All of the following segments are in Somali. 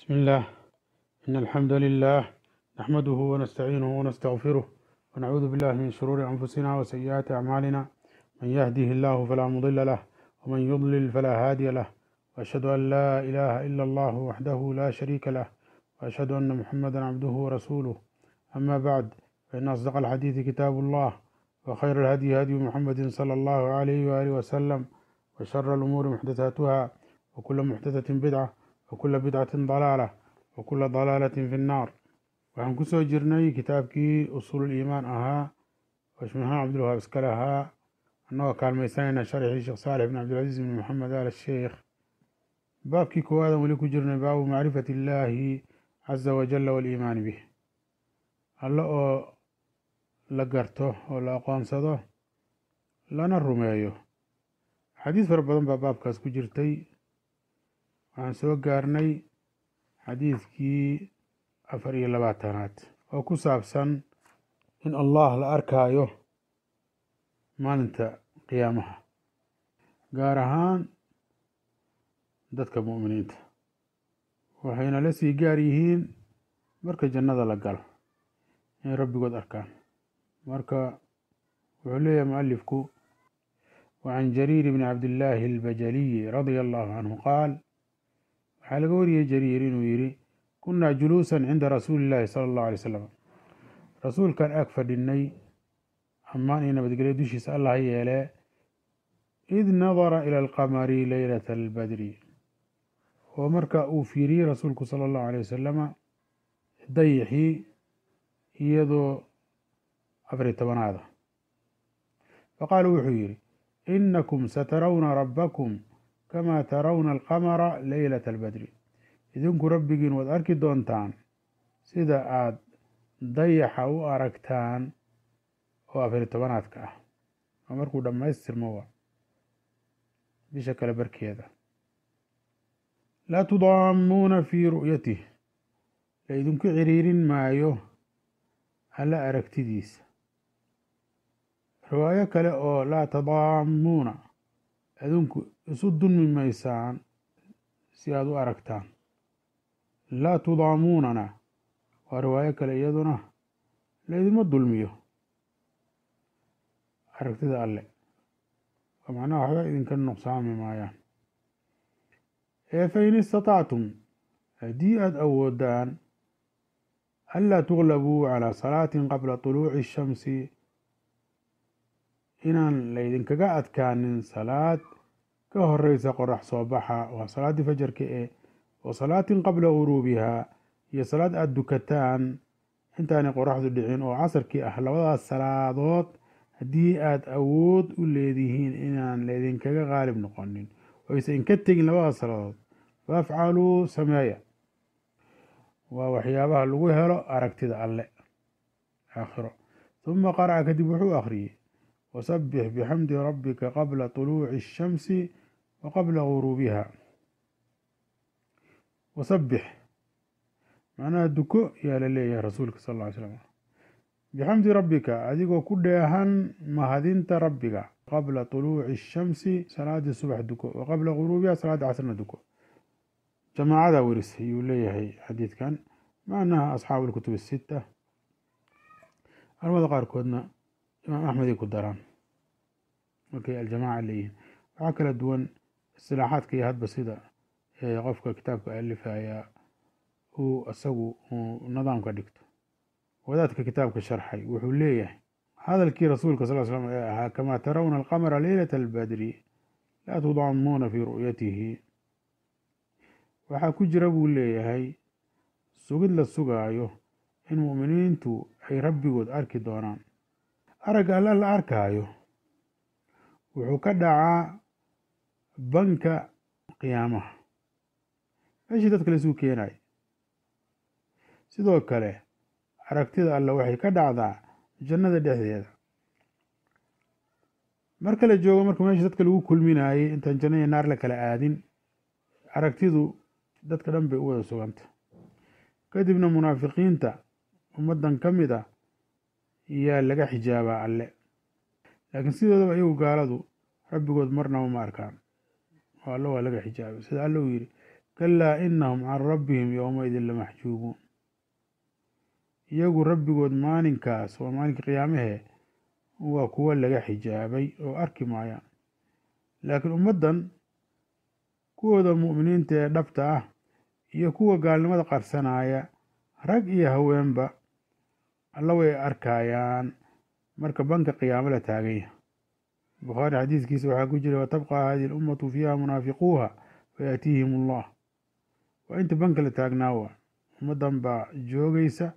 بسم الله إن الحمد لله نحمده ونستعينه ونستغفره ونعوذ بالله من شرور أنفسنا وسيئات أعمالنا من يهده الله فلا مضل له ومن يضلل فلا هادي له وأشهد أن لا إله إلا الله وحده لا شريك له وأشهد أن محمدا عبده ورسوله أما بعد فإن أصدق الحديث كتاب الله وخير الهدي هدي محمد صلى الله عليه وآله وسلم وشر الأمور محدثاتها وكل محدثة بدعة وكل بدعة ضلالة وكل ضلالة في النار waxaan kusoo jirnay kitaabkii usuululiimaan ahaa oo shmahaan cabdulwahaab iska lahaa annagoo kaalmaysanayna sharxii sheekh saalix bin cabdilcaziiz bin maxamed al sheekh baabkii koowaadaan weli ku jirnay baabu macrifati illaahi caza wajalla waaliimaani bih alle oo la garto oo la aqoonsado lana rumeeyo xadiis fara badan baa baabkaas ku jirtay waxaan soo gaarnay xadiidkii afar iyo labaatanaad oo ku saabsan in allah la arkaayo maalinta qiyaamaha gaar ahaan dadka mu'miniinta waxayna la sii gaar yihiin marka jannada la galo inay rabbigood arkaan marka wuxuu leeyahay mualifku wacan jariir bni cabdillaahi albajaliyi radia allahu canhu qaal waxaa laga wariyey jariir inuu yidhi kunaa juluusan cinda rasuuli illaahi sala allahu alay slam rasuulkan ag fadhinay ammaan iyo nabadgelyo dushiisa allah yeelee id nadara ila alqamari leylata albadri oo marka uu fiiriyey rasuulku sala allahu alay wasalama dayixii iyadoo afariy tobanaada faqaala wuxuu yidhi inakum satarawna rabbakum kama tarawna alqamara leylata albadri idinku rabbigiin waad arki doontaan sida aada dayaxa u aragtaan oo afariy tobanaadka ah oo markuu dhammaystirmowa bisha kale barkeeda laa tudaamuuna fii ru'yatih la idinku ciriirin maayo alla aragtidiisa riwaayo kale oo laa tadaamuuna idinku isu dulmi maysaan si aada u aragtaan laa tudaamuunana waa riwaayo kale iyaduna laydima dulmiyo aragtida alle oo macnaha waxba idinka nuqsaami maayaan ee fa in istatactum haddii aada awoodaan anlaa tuglabuu calaa salaatin qabla tuluuci ishamsi inaan laydinkaga adkaanin salaad ka horeysa qorax soo baxa waa salaaddii fajarka ee wa salaatin qabla guruubihaa iyo salaad aada dukataan intaanay qoraxdu dhicin oo casarkii ah labadaas salaadood haddii aada awood u leedihiin inaan laydinkaga qaalib noqonin oyse inka tegin labadaas salaadood faafcaluu sameeya waa waxyaabaha lagu helo aragtida alle aakhiro huma qaraca kadib wuxuu akhriyey wasabbix bixamdi rabbika qabla tuluuci الshamsi wa qabla guruubiha wasabbix macnaha duko yaa la leeyahay rasuulka sal ll ly slam bixamdi rabbika adigoo ku dheehan mahadinta rabbiga qabla tuluuci الshamsi salaadii subax duko wa qabla guruubiha salaadii casrna duko jamaacada weris ayuu leeyahay xadiidkan macnaha asxaabu اlkutub الsita culamada qaarkoodna imaam axmeday ku daraan markay aljamaaca leeyihiin waxaa kala duwan istilaaxaadka iyo hadba sida qofka kitaabka alifaya uu isagu nidaamka dhigto wadaadka kitaabka sharxay wuxuu leeyahay hadalkii rasuulka sal slam ee ahaa kamaa tarawna alqamara leylata albadri laa tudaamuuna fii ru'yatihi waxaa ku jira buu leeyahay sugid la sugaayo in mu'miniintu ay rabbigood arki doonaan aragga alla la arkaayo wuxuu ka dhacaa banka qiyaamaha meeshii dadka laisuu keenayo sidoo kale aragtida alle waxay ka dhacdaa jannada dhexdeeda marka la joogo marka meeshii dadka lagu kulminaayey intaan janna iyo naar la kala aadin aragtidu dadka dhan bay u wada suganta kadibna munaafiqiinta ummaddan ka mid a yaa laga xijaabaa alle laakiin sidoodaba iyagu gaaladu rabbigood marnaba ma arkaan oo alle waa laga xijaabay sida alle uu yidhi kalaa inahum can rabbihim yowmaidin lamaxjuubuun iyagu rabbigood maalinkaas waa maalinka qiyaamahee waa kuwo laga xijaabay oo arki maayaan laakiin ummaddan kuwooda mu'miniinta ee dhabta ah iyo kuwa gaalnimada qarsanaya rag iyo haweenba alla way arkayaan marka banka qiyaamo la taagan yahay bukhaari xadiiskiisa waxaa ku jira watabqa hadihi alummatu fiiha munaafiquuha fayaatiihim allah waa inta banka la taagnaa waa ummaddan baa joogaysa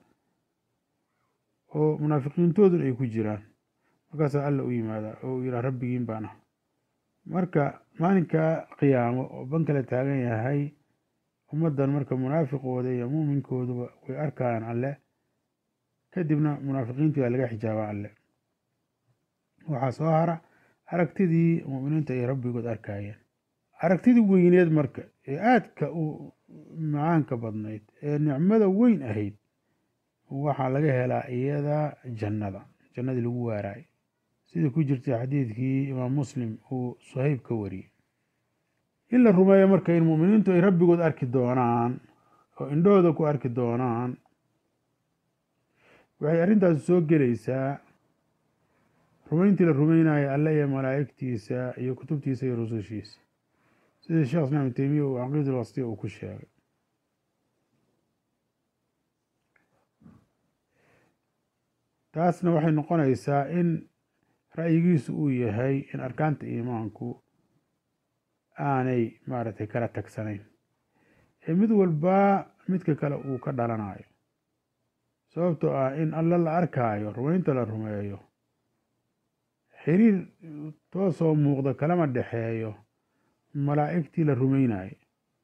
oo munaafiqiintoodun ay ku jiraan markaasaa alla u yimaadaa oo uu yidhaha rabbigiin baan ah marka maalinka qiyaamo oo banka la taagan yahay ummaddan marka munaafiqooda iyo muuminkooduba way arkayaan alle kadibna munaafiqiintii baa laga xijaaba alle waxaa soo hara aragtidii mu'miniinta ay rabbigood arkayeen aragtidii weyneed marka ee aadka u macaanka badnayd ee nicmada weyn ahayd waxaa laga helaa iyada jannada jannadii lagu waaraay sida ku jirtay xadiidkii imaam muslim uu suhayb ka wariyey in la rumeeyo marka in mu'miniintu ay rabbigood arki doonaan oo indhahooda ku arki doonaan waxay arrintaasi soo gelaysaa rumayntii la rumeynaya alle iyo malaa'igtiisa iyo kutubtiisa iyo rusushiisa sida sheekh islam ibn teymiya uu caqiid alwasitiya uu ku sheegay taasna waxay noqonaysaa in ra'yigiisu uu yahay in arkaanta iimaanku aanay maaragtay kala tagsanayn ee mid walbaa midka kale uu ka dhalanayo sababtoo ah in alle la arkaayo rumaynta la rumeeyo xiriir toosoo muuqda kalama dhexeeyo malaa'igtii la rumaynayo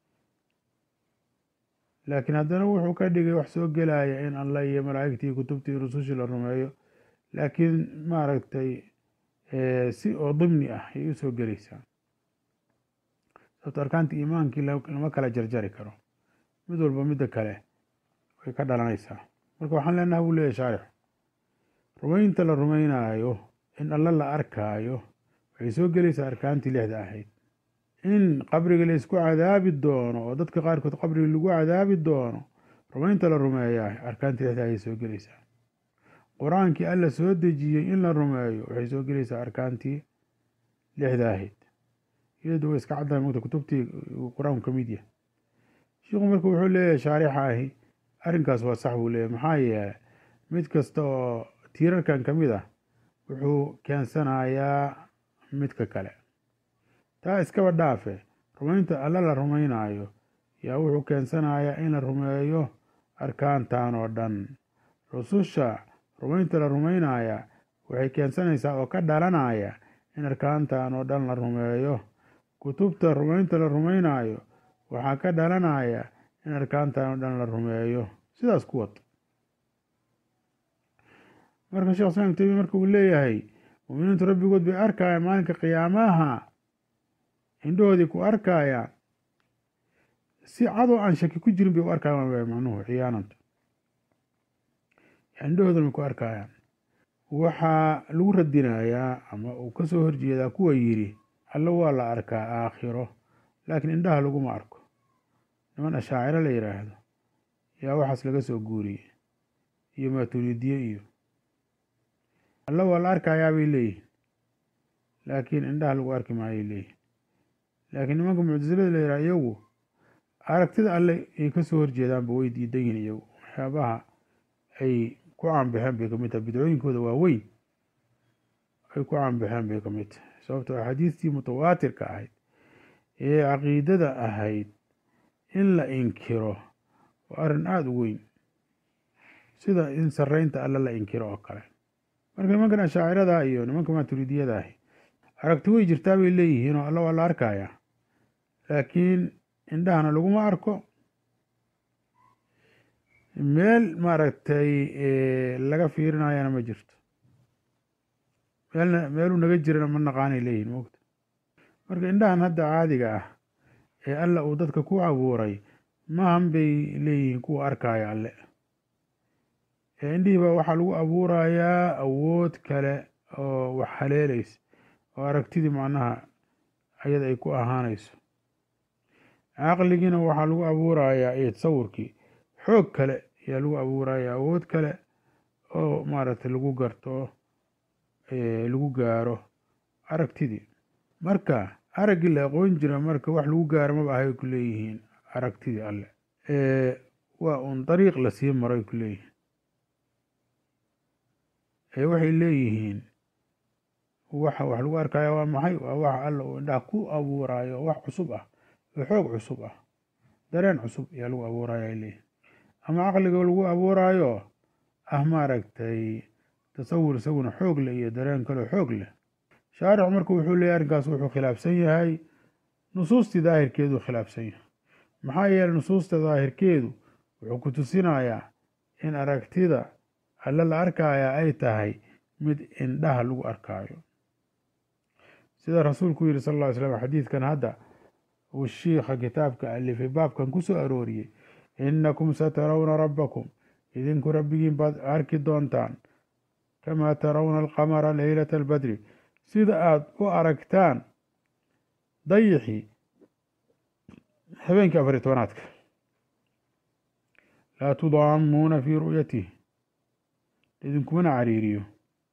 laakiin haddana wuxuu ka dhigay wax soo gelaya in alla iyo malaa'igtii kutubtii rusushii la rumeeyo laakiin maaragtay si oo dimni ah ayay u soo gelaysaa sababto arkaantii iimaankii lama kala jarjari karo mid walba midda kale way ka dhalanaysaa marka waxaan leenaha buu leeyahy shaarix rumaynta la rumaynaayo in alla la arkaayo waxay soo gelaysaa arkaantii lixda ahayd in qabriga la isku cadaabi doono oo dadka qaarkood qabriga lagu cadaabi doono rumaynta la rumeeyaa arkaantii lixda ayay soo gelaysaa qur-aankii alla soo dejiyey in la rumeeyo waxay soo gelaysaa arkaantii lixda ahayd iyadu way iska caddahay mogta kutubtii qur-aanku ka mid yahay shiikhu marka wuxuu leeyahay shaarixa ahi arrinkaas waa sax buu leeyahy maxaa yeelay mid kasta oo tiirarkan ka mid ah wuxuu keensanayaa midka kale taa iskaba dhaafe rumaynta alla la rumaynaayo yaa wuxuu keensanayaa in la rumeeyo arkaantan oo dhan rususha rumaynta la rumaynaya waxay keensanaysaa oo ka dhalanaya in arkaantan oo dhan la rumeeyo kutubta rumaynta la rumaynaayo waxaa ka dhalanaya in arkaantan oo dhan la rumeeyo sidaas ku wad marka sheekh islam temiya marka uu leeyahay muuminiintu rabbigood bay arkayaan maalinka qiyaamaha indhahoodii ku arkayaan si cadoo aan shaki ku jirin bay u arkayaan macnuhu ciyaananta indhahoodana bay ku arkayaan waxaa lagu radinayaa ama uu ka soo horjeedaa kuwa yidhi alla waa la arkaa aakhiro laakiin indhaha laguma arko niman ashaaciro la yidhaahdo yaa waxaas laga soo guuriyey iyo maaturiidiye iyo alla waa la arkayaa bay leeyihin laakiin indhaha lagu arki maayay leeyihin laakiin nimanka muctasilada la yidhaha iyagu aragtida alle ay ka soo horjeedaanba way diidan yihin iyagu waxyaabaha ay ku caanbaxeen bay kamid tahay bidcooyinkooda waaweyn ay ku caanbaxeen bay kamid tahay sababtoo axaadiistii mutawaatirka ahayd ee caqiidada ahayd in la inkiro waa arrin aada u weyn sida in sarreynta alle la inkiro oo kale marka nimankan ashaacirada iyo nimanka maaturidiyada ahi aragti way jirtaa bay leeyihiin oo alla waa la arkaya laakiin indhahana laguma arko meel maaragtay laga fiirinayana ma jirto meelna meeluu naga jirana ma naqaanay leeyihin mogta marka indhahan hadda caadiga ah ee alla uu dadka ku abuuray maahan bay leeyihiin kuwa arkaya alle ee indhihiiba waxaa lagu abuurayaa awood kale oo wax haleelaysa oo aragtidii macnaha ayada ay ku ahaanayso caqligiina waxaa lagu abuurayaa iyo tasawurkii xoog kale ayaa lagu abuuraya awood kale oo maaragtay lagu garto lagu gaaro aragtidii marka araggii la aqoon jira marka wax lagu gaaro maba ahay ku leeyihiin aragtidii alle waa uun dariiq lasii maray ku leeyihiin ee waxay leeyihiin waxa wax lagu arkaya waa maxay waa wax alla uu indhaha ku abuuraayo wax cusub ah oo xoog cusub ah dareen cusub ayaa lagu abuuraya ay leeyihin ama caqliga lagu abuuraayo ah maaragtay tasawur isaguna xoog leh iyo dareen kaleo xoog leh shaarix marka wuxuu leeyahy arrinkaas wuxuu khilaafsan yahay nusuustii daahirkeedu khilaafsan yahay maxaa yeeley nusuusta daahirkeedu wuxuu ku tusinayaa in aragtida alle la arkaya ay tahay mid indhaha lagu arkaayo sida rasuulku yidhi sal ll ly slam xadiidkan hadda uu shiikha kitaabka alifay baabkan ku soo arooriyey innakum satarawna rabbakum idinku rabbigiin baad arki doontaan kamaa tarawna alqamara leylata albadri sida aada u aragtaan dayixii habeenkii afariy tobanaadka laa tudaamuuna fii ru'yatih idinkumana cariiriyo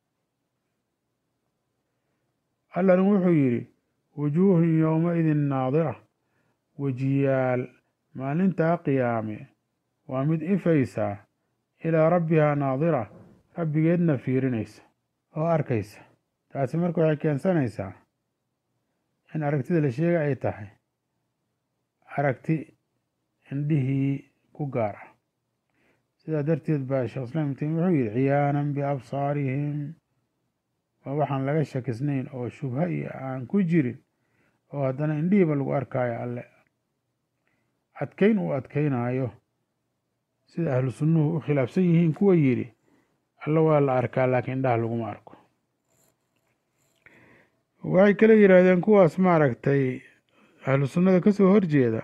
allana wuxuu yidhi wujuuhun yowmaidin naadira wejiyaal maalintaa qiyaame waa mid ifaysaa ilaa rabbihaa naadira rabbigeedna fiirinaysa oo arkaysa taasi marka waxay keensanaysaa in aragtida la sheega ay tahay aragti indhihii ku gaar ah sidaa darteed baa sheekh islaam ibn taymiya wuxuu yidhi ciyaanan biabsaarihim waa waxaan laga shakisnayn oo shubha iyo aan ku jirin oo haddana indhihiiba lagu arkaayo alle adkayn uu adkaynaayo sida ahlu sunnuhu u khilaafsan yihiin kuwa yidhi alle waa la arkaa laakiin indhaha laguma arko waxay kala yidhaahdeen kuwaas maaragtay ahlu sunnada ka soo horjeeda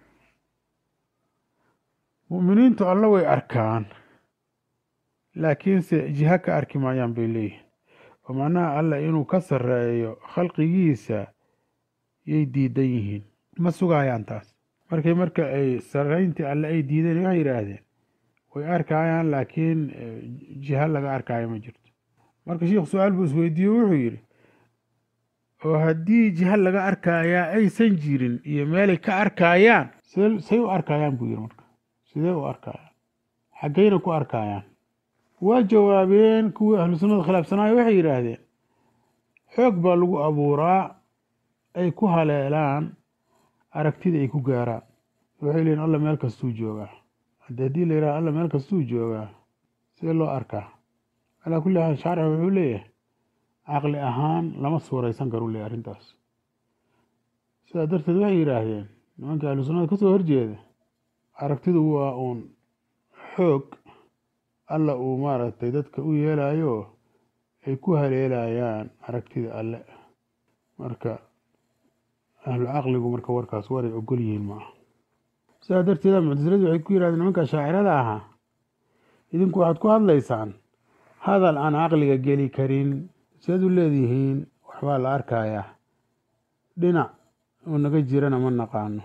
mu'miniintu alla way arkaan laakiinse jiha ka arki maayaan bay leeyihin oo macnaha alla inuu ka sarreeyo khalqigiisa yay diidan yihiin ma sugayaan taas markay marka ay sarrayntii alle ay diideen waxay yidhaahdeen way arkayaan laakiin jiha laga arkaayo ma jirto marka sheikhu su-aal buu isweydiiye wuxuu yidhi oo haddii jiha laga arkayaa aysan jirin iyo meelay ka arkayaan say u arkayaan buu yidhi marka sidee u arkayaan xaggayna ku arkayaan waa jawaabeen kuwii ahlu sunnada khilaafsanaayo waxay yidhaahdeen xoog baa lagu abuuraa ay ku haleelaan aragtida ay ku gaaraan waxay leeyiin alla meel kastuu joogaa hadde haddii la yidhaha alla meel kastuu joogaa sidee loo arkaa calaa kulli xaal shaarix wuxuu leeyahay caqli ahaan lama suuraysan karu leeyahy arrintaas sidaa darteed waxay yidhaahdeen nimankii ahlu sunnada kasoo horjeeda aragtidu waa uun xoog alla uu maaragtay dadka u yeelayo ay ku haleelayaan aragtida alle marka ahlu caqligu marka warkaas waray ogol yihiin maaha sidaa darteeda muctasiladu waxay ku yidhahdeen nimanka shaacirada ahaa idinku waxaad ku hadlaysaan hadal aan caqliga geli karin siaad u leedihiin waxbaa la arkayaa dhinac uu naga jirana ma naqaano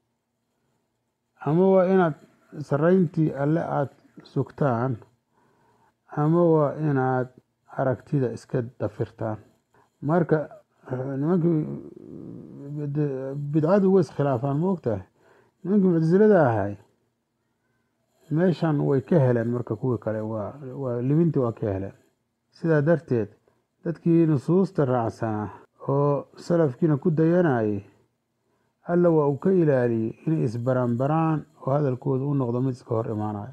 ama waa inaad sarrayntii alle aada sugtaan ama waa inaad aragtida iska dafirtaan marka nimankii bidcadu way iskhilaafaan ma ogtahay nimankii muctasilada ahay meeshan way ka heleen marka kuwii kale waa waa libintii waa ka heleen sidaa darteed dadkii nusuusta raacsanaa oo salafkiina ku dayanayay alla waa uu ka ilaaliyey inay isbaranbaraan oo hadalkooda u noqdo mid iska hor imaanayo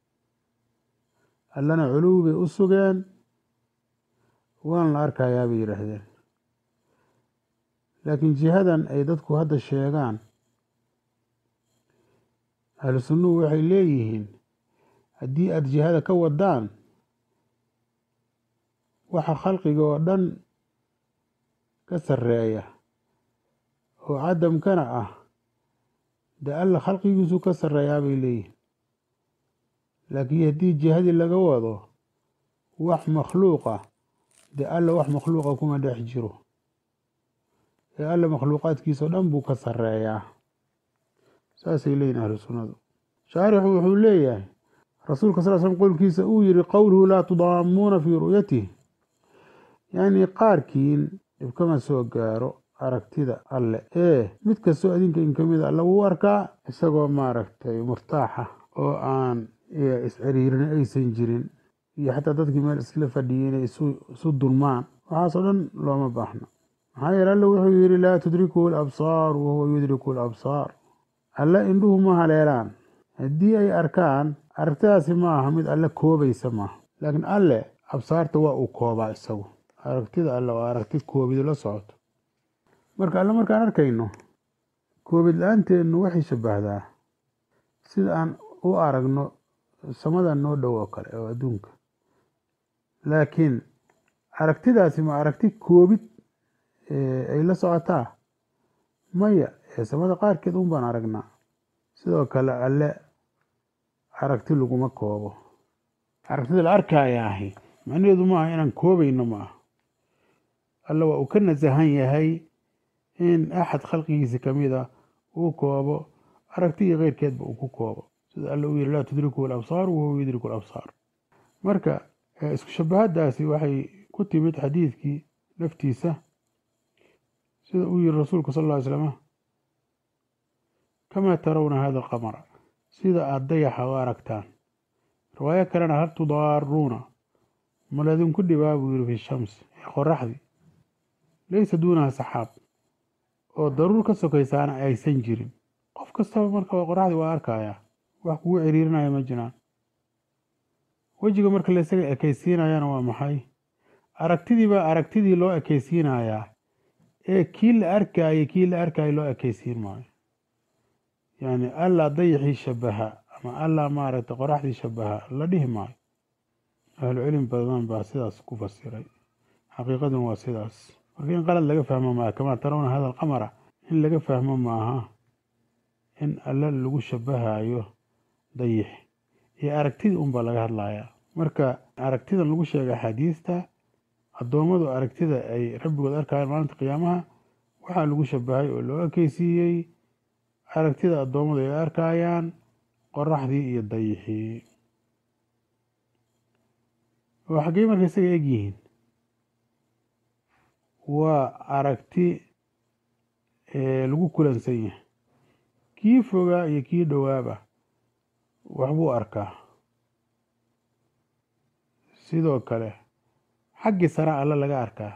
allana culuwi bay u sugeen waan la arkayaa bay yidhaahdeen laakiin jihadan ay dadku hadda sheegaan ahlu sunnuhu waxay leeyihiin haddii aada jihada ka wadaan waxa khalqiga oo dhan ka sarreeya oo cadamkana ah dee alla khalqigiisu ka sarreeyaa bay leeyihin laakiin haddii jihadii laga wado wax makhluuqa dee alla wax makhluuqa kuma dhex jiro ee alla makhluuqaadkiisa o dhan buu ka sarreeyaa saasay leeyihin ahlu sunnadu shaarixu wuxuu leeyahay rasuulka sal slm qowlkiisa uu yihi qowluhu laa tudaamuuna fii ru'yatih yacni qaarkiin dhibkama soo gaaro aragtida alle ee mid kastoo adinka in kamid a alla wuu arkaa isagoo maaragtay murtaaxa oo aan isciriirin aysan jirin iyo xataa dadkii meel isla fadhiyay inay isu dulmaan waxaasoo dhan looma baahno maxaa yeele alle wuxuu yihi laa tudrikuhu alabsaar wahuwa yudriku alabsaar alle indhuhu ma haleelaan haddii ay arkaan aragtidaasi ma aha mid alle koobaysa maaha laakiin alle absaarta waa uu koobaa isagu aragtida alle waa aragti koobidu la socoto marka alle markaan arkayno koobid la-aanteenu waxay shabahdaa sida aan u aragno samada noo dhow oo kale oo adduunka laakiin aragtidaasi ma aragti koobid ay la socotaa maya ee samada qaarkeed un baan aragnaa sidoo kale alle aragti laguma koobo aragtida la arkaya ahi macnaheedu maaha inaan koobayno ma aha alle waa uu ka nasahan yahay in axad khalqigiisa kamid a uu koobo aragtigii keyrkeedba uu ku koobo sida alle uu yihi laa tudrikuhu alabsaar wahuwa yudriku alabsaar marka isku shabahadaasi waxay ku timid xadiidkii laftiisa sida uu yihi rasuulku sal ll ly slama kamaa tarawna hada alqamara sida aada dayaxa u aragtaan riwaayo kalena hal tudaaruuna maladinku dhibaa buu yihi fi shamsi ee qoraxdii laysa duunaha saxaab oo daruur ka sokaysaana aysan jirin qof kastaba marka qoraxdii waa arkayaa wax kugu ciriirinaya ma jiraan wejiga marka laysaga ekaysiinayana waa maxay aragtidii baa aragtidii loo ekaysiinayaa ee kii la arkaaye kii la arkaayo loo ekaysiin maayo yacni allaa dayaxii shabaha ama allaa maaragtay qoraxdii shabaha la dhihi maayo ahlu cilmi badan baa sidaas ku fasiray xaqiiqaduna waa sidaas marka in qalad laga fahmo maaha kamaa tarawna hada alqamara in laga fahmo maaha in alle lagu shabahayo dayix iyo aragtidii unbaa laga hadlayaa marka aragtidan lagu sheegay axaadiista addoommadu aragtida ay rabbigood arkayaan maalinta qiyaamaha waxaa lagu shabahay oo loo ekeysiiyey aragtida addoommadu ay arkayaan qoraxdii iyo dayixii oo xaggey marka isaga eg yihiin waa aragti lagu kulansan yahay kii fogaa iyo kii dhowaaba waxbuu arkaa sidoo kale xaggii sare alle laga arkaa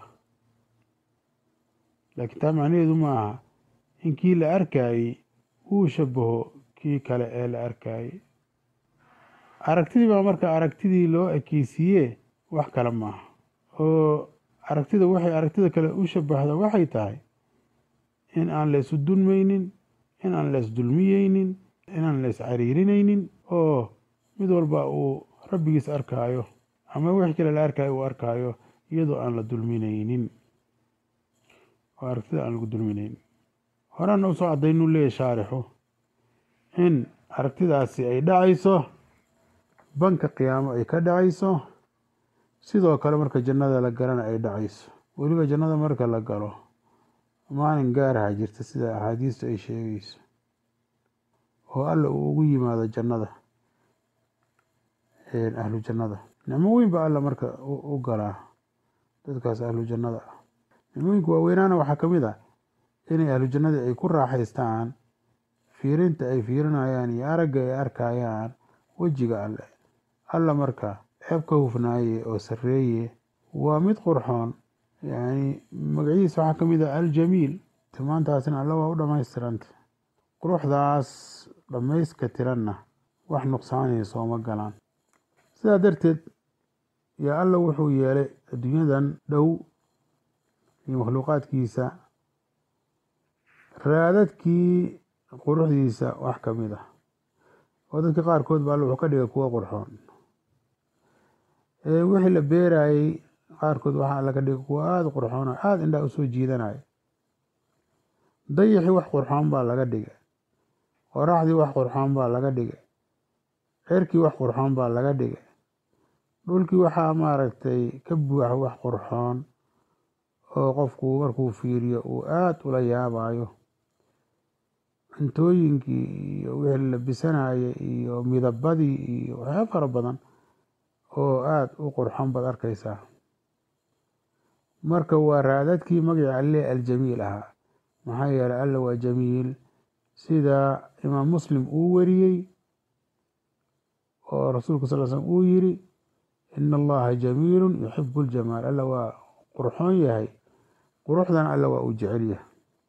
laakiin taa macnaheedu ma aha in kii la arkaayey uu shabaho kii kale ee la arkaayey aragtidii baa marka aragtidii loo ekeysiiye wax kale maaha oo aragtida waxay aragtida kale u shabahda waxay tahay in aan la isu dulmaynin in aan la isdulmiyeynin inaan la iscariirinaynin oo mid walba uu rabbigiis arkaayo ama wixii kale la arkaayo uu arkaayo iyadoo aan la dulminaynin oo aragtida aan lagu dulminaynin horena usoo caddaynuu leeyahy shaarixu in aragtidaasi ay dhacayso banka qiyaamo ay ka dhacayso sidoo kale marka jannada la galana ay dhacayso weliba jannada marka la galo maalin gaaraha jirta sida axaadiistu ay sheegayso oo alla uu ugu yimaado jannada ahlu jannada nicmo weyn ba alla marka u galaa dadkaas ahlu jannada ah nicmooyinka waaweynaana waxaa ka mid ah inay ahlu jannadii ay ku raaxaystaan fiirinta ay fiirinayaan iyo aragga ay arkayaan wejiga alle alla marka ceeb ka hufnaaye oo sarreeye waa mid qurxoon yacni magaciisa waxaa ka mid ah aljamiil tilmaantaasina alla waa u dhammaystiranta quruxdaas dhammayska tiranna wax nuqsaanaya sooma galaan sidaa darteed yaa alla wuxuu yeelay adduunyadan dhow iyo makhluuqaadkiisa raadadkii quruxdiisa wax ka mid ah oo dadka qaarkood ba alla wuxuu ka dhigay kuwa qurxoon wixii la beerayey qaarkood waxaa laga dhigay kuwa aada qurxoon oo aada indhaa usoo jiidanaya dayixii wax qurxoon baa laga dhigay qoraxdii wax qurxoon baa laga dhigay cerkii wax qurxoon baa laga dhigay dhulkii waxaa maaragtay ka buuxa wax qurxoon oo qofku markuu fiiriyo uu aada ula yaabayo cuntooyinkii iyo wixii la labisanayay iyo midabadii iyo waxyaaba fara badan oo aada u qurxon baad arkaysaa marka waa raadadkii magaca alle aljamiil ahaa maxaa yeelay alla waa jamiil sida imaam muslim uu wariyey oo rasuulku sal slm uu yiri ina allaha jamiilu yuxibu ljamaal alla waa qurxoon yahay quruxdan alla waa uu jecel yahay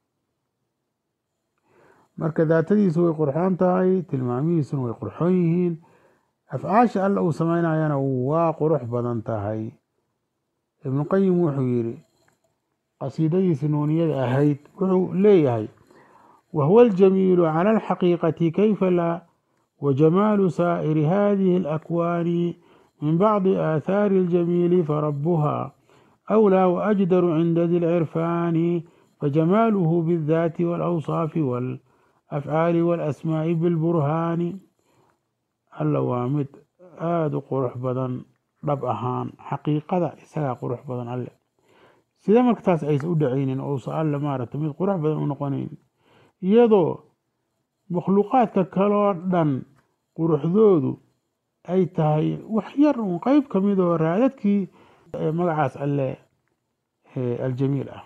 marka daatadiisu way qurxoon tahay tilmaamihiisuna way qurxoon yihiin afcaasha alla uu sameynayana waa qurux badan tahay ibnu qayim wuxuu yidhi qasiidadiisi nuuniyada ahayd wuxuu leeyahay wahuwa aljamiilu cala alxaqiiqati kayfa laa wajamaalu saa'iri hadihi alakwaani min bacdi aathaari aljamiili farabuha أولى وأجدر عند ذي العرفان فجماله بالذات والأوصاف والأفعال والأسماء بالبرهان alla waa mid aada u qurux badan dhab ahaan xaqiiqada isagaa qurux badan alle sida markataas aysa u dhacaynin ousa alle maaragta mid qurux badan u noqonayn iyadoo makhluuqaadka kaloo dhan quruxdoodu ay tahay wax yar un qeyb ka mid oo raadadkii magacaas alle aljamiil ah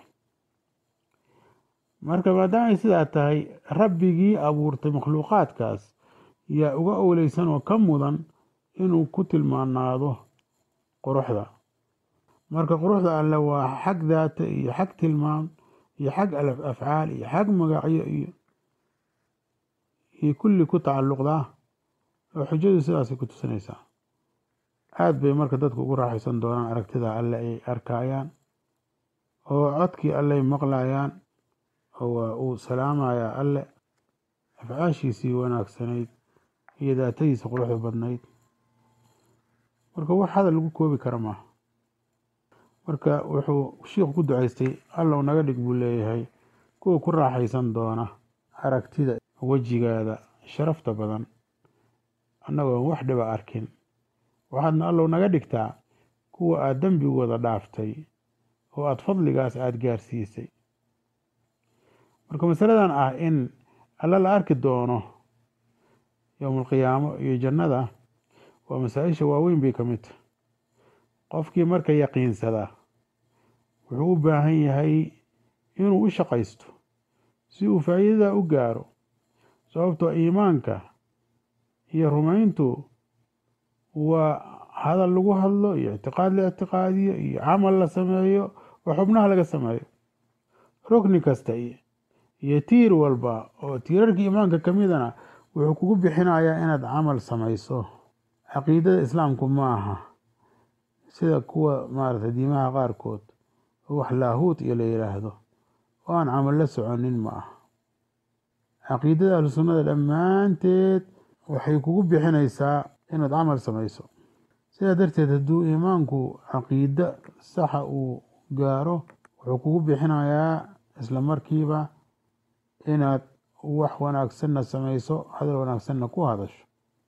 marka maadaama ay sidaa tahay rabbigii abuurtay makhluuqaadkaas yaa uga owleysan oo ka mudan inuu ku tilmaanaado quruxda marka quruxda alle waa xag daata iyo xag tilmaam iyo xag afcaal iyo xag magacyo iyo iyo kulli ku tacalluqdaa oo xujadu sidaasay ku tusinaysaa aada bay marka dadku ugu raaxaysan doonaan aragtida alle ay arkayaan oo codkii alley maqlayaan oo waa uu salaamayaa alle afcaashiisii wanaagsanayd iyo daatadiisa quruxda badnayd marka wax hadal lagu koobi kara maaha marka wuxuu shiikhu ku ducaystay allow naga dhig buu leeyahay kuwa ku raaxaysan doona aragtida wejigaada sharafta badan annagoon wax dhiba arkin waxaadna allow naga dhigtaa kuwa aada dembigooda dhaaftay oo aada fadligaas aada gaarsiisay marka masaladan ah in alla la arki doono yowmalqiyaamo iyo jannada waa masaa-isha waaweyn bay ka mid tahay qofkii marka yaqiinsada wuxuu u baahan yahay inuu u shaqaysto si uu faa'iidada u gaaro sababtoo iimaanka iyo rumayntu waa hadal lagu hadlo iyo ictiqaad la ictiqaadiyo iyo camal la sameeyo oo xubnaha laga sameeyo rukni kasta iyo tiir walba oo tiirarkii iimaanka ka midana wuxuu kugu bixinayaa inaad camal samayso caqiidada islaamku ma aha sida kuwa maarata diimaha qaarkood oo wax laahuut iyo la yidhaahdo oo aan camal la soconin ma aha caqiidada ahlu sunnada dhammaanteed waxay kugu bixinaysaa inaad camal samayso sidaa darteed hadduu iimaanku caqiido saxa uu gaaro wuxuu kugu bixinayaa isla markiiba inaad wax wanaagsanna samayso hadal wanaagsanna ku hadasho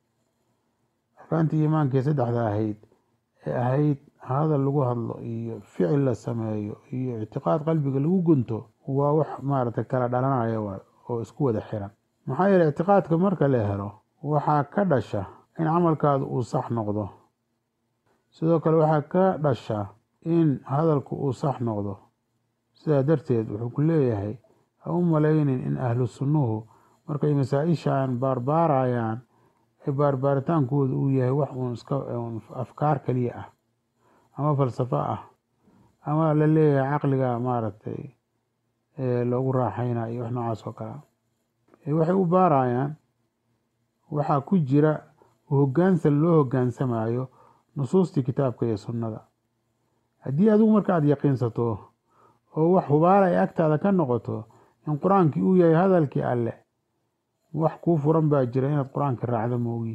arkaantii iimaankii saddexda ahayd ee ahayd hadal lagu hadlo iyo ficil la sameeyo iyo ictiqaad qalbiga lagu gunto waa wax maaragtay kala dhalanaya oo isku wada xiran maxaa yeeley ictiqaadka marka la helo waxaa ka dhasha in camalkaadu uu sax noqdo sidoo kale waxaa ka dhasha in hadalku uu sax noqdo sidaa darteed wuxuu ku leeyahay ha u malaynin in ahlu sunnuhu markay masaa-ishan baarbaarayaan ee baarbaaritaankooda uu yahay wax uun iska afkaar kaliya ah ama falsafo ah ama la leeyahay caqliga maaragtay loogu raaxayna iyo wax noocaas oo kale waxay u baarayaan waxaa ku jira hoggaansan loo hoggaansamayo nusuustii kitaabka iyo sunnada haddii adigu marka aad yaqiinsato oo wax hubaala ay agtaada ka noqoto in qur-aankii uu yahay hadalkii alle wax kuu furan baa jira inaad qur-aanka raacdo moogi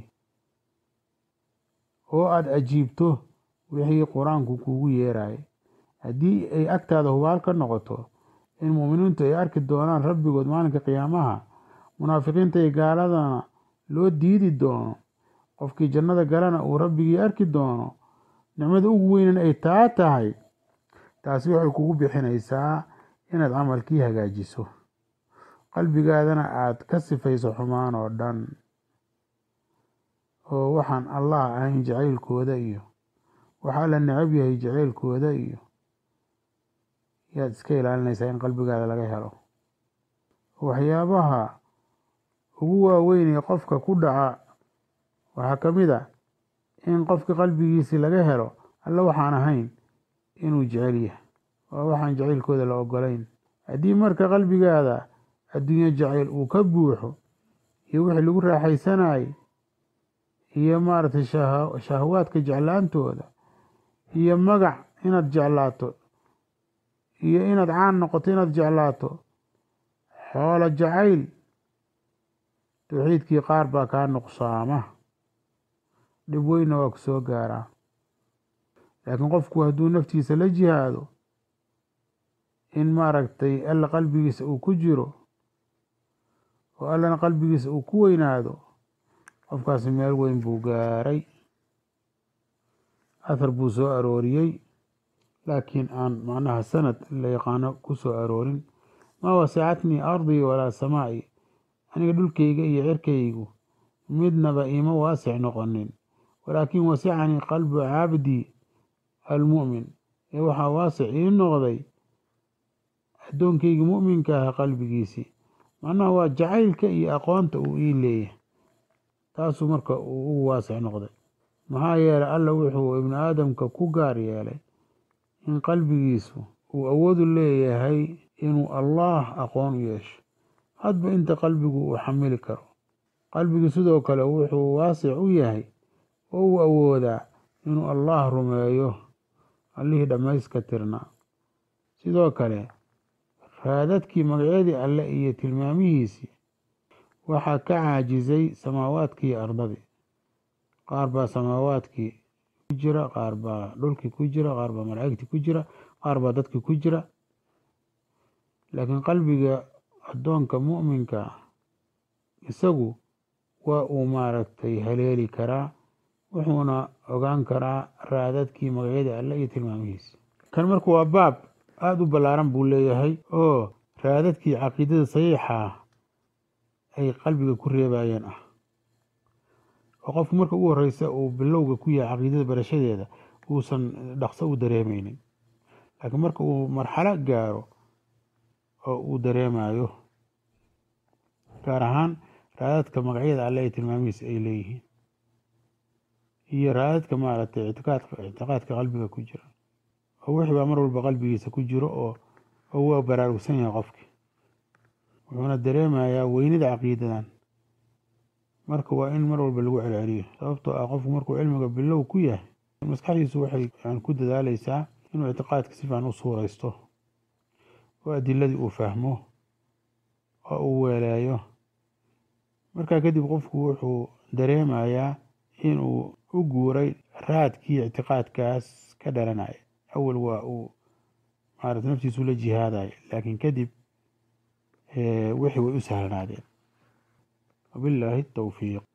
oo aada ajiibto wixii qur-aanku kuugu yeerayay haddii ay agtaada hubaal ka noqoto in muuminiintu ay arki doonaan rabbigood maalinka qiyaamaha munaafiqiinta iyo gaaladana loo diidi doono qofkii jannada galana uu rabbigii arki doono nicmada ugu weynan ay taa tahay taasi waxay kugu bixinaysaa inaad camalkii hagaajiso qalbigaadana aada ka sifayso xumaan oo dhan oo waxaan allah ahayn jacaylkooda iyo waxaa la necab yahay jacaylkooda iyo yaad iska ilaalinaysaa in qalbigaada laga helo waxyaabaha ugu waaweyn ee qofka ku dhaca waxaa ka mid a in qofka qalbigiisi laga helo alle waxaan ahayn inuu jecel yahay waa waxaan jacaylkooda la ogolayn haddii marka qalbigaada adduunyo jacayl uu ka buuxo iyo wixii lagu raaxaysanayay iyo maaragtay shahwaadka jeclaantooda iyo magac inaad jeclaato iyo inaad caan noqoto inaad jeclaato xoolo jacayl tawxiidkii qaar baa kaa nuqsaama dhib weynna waa ku soo gaaraa laakiin qofku hadduu naftiisa la jihaado in maaragtay alla qalbigiisa uu ku jiro oo allana qalbigiisa uu ku weynaado qofkaasi meel weyn buu gaaray athar buu soo arooriyey laakiin aan macnaha sanad la yaqaano ku soo aroorin maa wasacatnii ardii walaa samaa'i aniga dhulkayga iyo cirkaygu midnaba iima waasic noqonin walaakin wasicanii qalbu cabdii almu'min ee waxaa waasic ii noqday addoonkayga mu'minka ah qalbigiisii macnaha waa jacaylka iyo aqoonta uu ii leeyahay taasuu marka uu ugu waasic noqday maxaa yeelay alla wuxuu ibnu aadamka ku gaar yeelay in qalbigiisu uu awoodu leeyahay inuu allaah aqoon u yeesho hadba inta qalbigu uu xamili karo qalbigu sidoo kale wuxuu waasic u yahay oo uu awoodaa inuu allaah rumeeyo allihii dhammayska tirnaa sidoo kale raadadkii magacyadii alle iyo tilmaamihiisii waxaa ka caajisay samaawaadkii iyo ardadii qaar baa samaawaadkii ku jira qaar baa dhulkii ku jira qaar baa malaa'igtii ku jira qaar baa dadkii ku jira laakiin qalbiga addoonka mu'minka isagu waa uu maaragtay haleeli karaa wuxuuna ogaan karaa raadadkii magacyadii alle iyo tilmaamihiisi kan marka waa baab aada u ballaaran buu leeyahay oo raadadkii caqiidada saxiixa ah ay qalbiga ku reebayeen ah oo qofku marka ugu horeysa uu bilowga ku yahay caqiidada barashadeeda uusan dhaqso u dareemeynin laakiin marka uu marxalo gaaro oo uu dareemayo gaar ahaan raadadka magacyada alle ee tilmaamihiisa ay leeyihiin iyo raadadka maaragtay ictiqaadka ictiqaadka qalbiga ku jira oo wixii baa mar walba qalbigiisa ku jiro oo oo waa baraarugsan yahay qofkii wuxuuna dareemayaa weynida caqiidadan marka waa in mar walba lagu celceliyo sababtoo ah qofku markuu cilmiga bilow ku yahay maskaxdiisu waxay ku dadaaleysaa inuu ictiqaadka si fiican u suuraysto oo adiladii uu fahmo oo uu weeleeyo markaa kadib qofku wuxuu dareemayaa inuu u guuray raadkii ictiqaadkaas ka dhalanaya awal waa uu maarata naftiisu la jihaadaya laakiin kadib wixii way u sahlanaadeen wabilaahi towfiiq